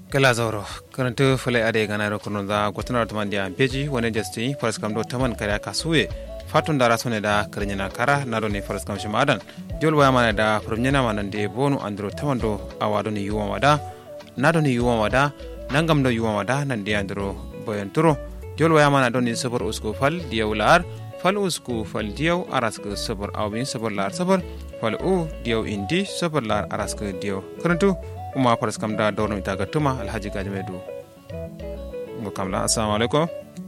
kala zauro karantu fule ade gana ro kuno da gotana to mandia beji wone jesti faras kam do taman kare kasuye fatun dara sone da karnyana kara na do ne faras kam shima adan jol waya mana da promnyana mana de bonu andro taman do awado ni yuwa wada na do ni yuwa wada nangam do yuwa wada nan de andro boyan turo jol waya mana do ni sabar usko fal diyawlar fal usku fal diyaw araska sabar awbin sabar lar sabar fal u diyaw indi sabar lar araska diyaw karantu kuma faras kam da dawno ita ga tuma alhaji gaji mai du ngo kam la assalamu alaikum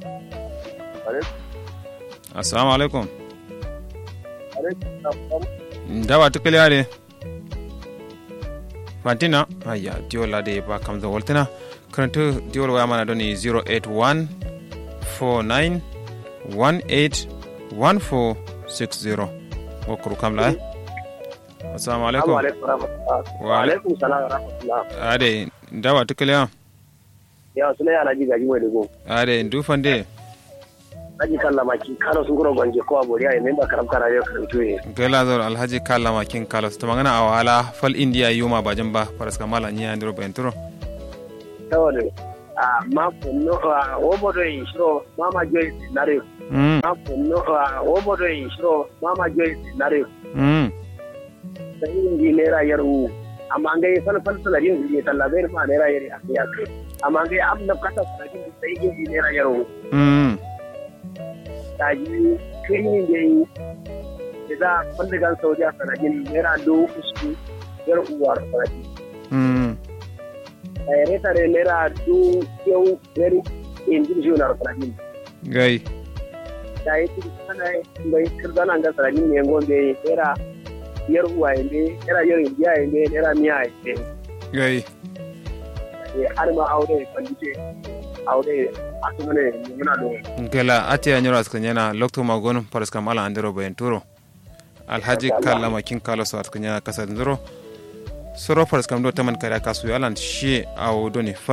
assalamu alaikum dawa tukali are fantina ayya diwol la de ba kam da woltina karantu diwol waya mana doni 081 49 18 1460 wokuru kam la assalamu alaikum wa alaikum salam wa rahmatullah ade dawa tukaliya ya suna yara ji gaji mai dugo ade dufande aji kalla maki kano sun gura gwanje ko abori ai memba karam kara yau karantu ne gela zor alhaji kala makin kalos to magana a wala fal india yuma bajin ba faras kamala ni andro bentro tawale a ma kunno a obodo in shiro mama joy nare mm ma kunno a obodo in shiro mama joy nare mm sai indi nera yaru amma ngai fal fal salarin ji tallabe ma nera yari a ya kai amma ngai am na kata salarin sai indi nera yaru mm taji kirin da yi da za a kwandigan saudi a sanadin naira dubu uku yar uwar sanadi mm a yare tare naira dubu yau yar injin shi na sanadin gai da ya ci sana bai kirzana ga sanadin ne gombe naira yar uwa yande naira yar indiya yande naira miya yande gai har ma aure kwandite aure a su ne muna da gela ate anyoro askanyana lokto magon faras kamala andro bentro alhaji kala makin kalos askanyana kasa ndro soro faras kam do taman kare kasu yalan shi awo doni